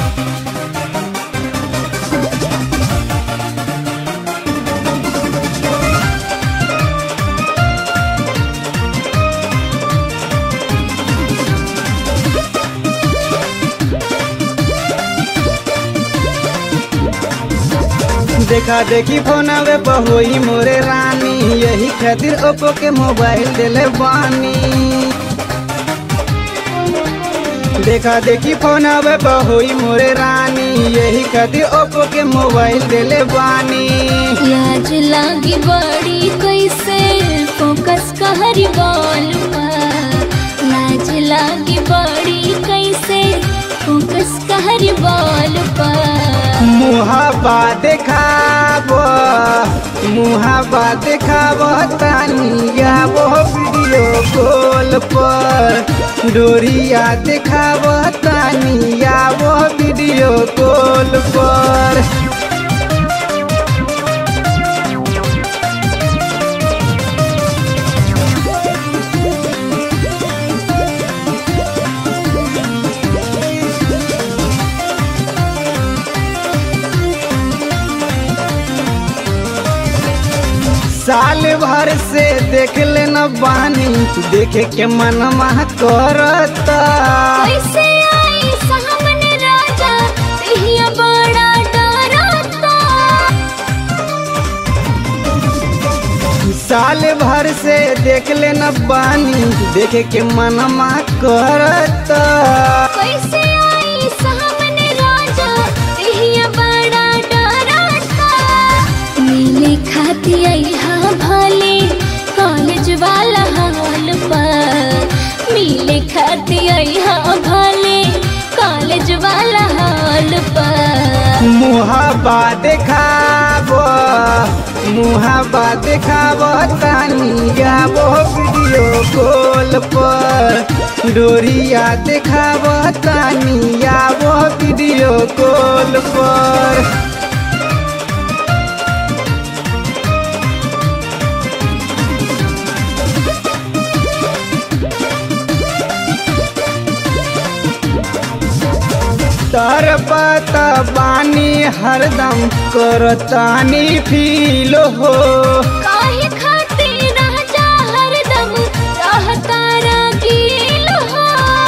देखा देखी फोनवे बहुई मोरे रानी यही खातिर ओप्पो के मोबाइल दिले बानी देखा देखी फोनवे बहुई मोरे रानी यही खातिर ओप्पो के मोबाइल दिले बानी लाज लागी बड़ी कैसे फोकस कहरी बॉल लाज लागी बड़ी कैसे फोकस कहरी बॉल पर मुहाबा देखाब मुहाबा देखाब तानिया वो वीडियो कॉल पर डोरिया देखाब तानिया वो वीडियो कॉल पर साल भर से देख लेना बानी देखे के मनवा करता कैसे आई सामने राजा तहिया बड़ा डरता साल भर से देख लेना बानी देखे के मनवा करता कैसे आई सामने राजा तहिया बड़ा डरता मिले खाती आई हाँ भले कॉलेज वाला हाल पर मिले खाती आई हाँ भले कॉलेज वाला हाल पर मुहाबा देखाब मुहाबा देखाब तानिया वो वीडियो कॉल पर डोरिया देखाब तानिया वो वीडियो कॉल पर तर पता बानी हरदम करतानी फील हो काहे खातिर राजा हरदम रहता रंगील हो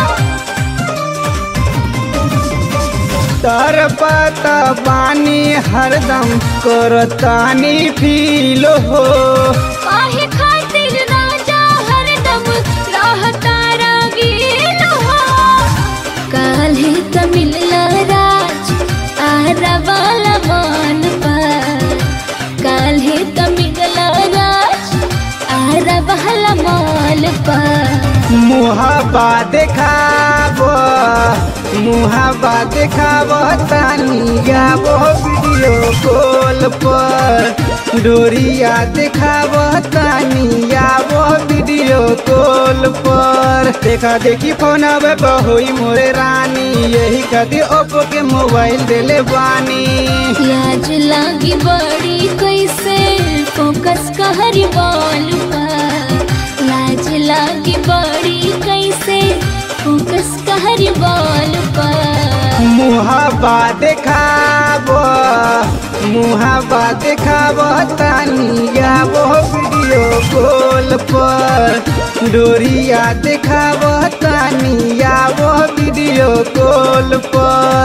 तर पता बानी हरदम करतानी फील हो काहे खातिर राजा हरदम रहता रंगील हो काल्हे त मिलला राज आरा वाला मान पर काल्हे त मिलला राज आरा वाला माल पर मुहाबा देखाब मुहाबा देखाब तानिया वो वीडियो कॉल पर डोरिया देखाब तानिया वो वीडियो कॉल पर देखा देखी फोन अब बहुई मोरे रानी यही खातिर ओप्पो के मोबाइल दिले बानी लाज लागी बड़ी कैसे फोकस कहरी बॉल पर लाज लागी बड़ी कैसे फोकस कहरी बॉल पर मुहाबा देखाब मुहाबा देखाब तानिया वो वीडियो कॉल पर डोरिया देखाब तानिया वो वीडियो कॉल पर